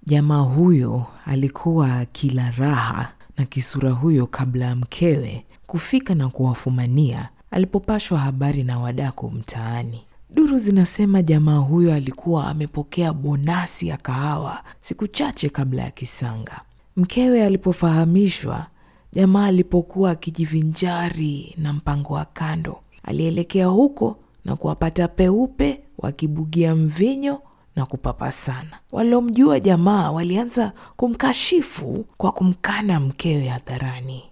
Jamaa huyo alikuwa akila raha na kisura huyo kabla ya mkewe kufika na kuwafumania alipopashwa habari na wadaku mtaani. Duru zinasema jamaa huyo alikuwa amepokea bonasi ya kahawa siku chache kabla ya kisanga. Mkewe alipofahamishwa, jamaa alipokuwa akijivinjari na mpango wa kando, alielekea huko na kuwapata peupe wakibugia mvinyo na kupapasana. Waliomjua jamaa walianza kumkashifu kwa kumkana mkewe hadharani.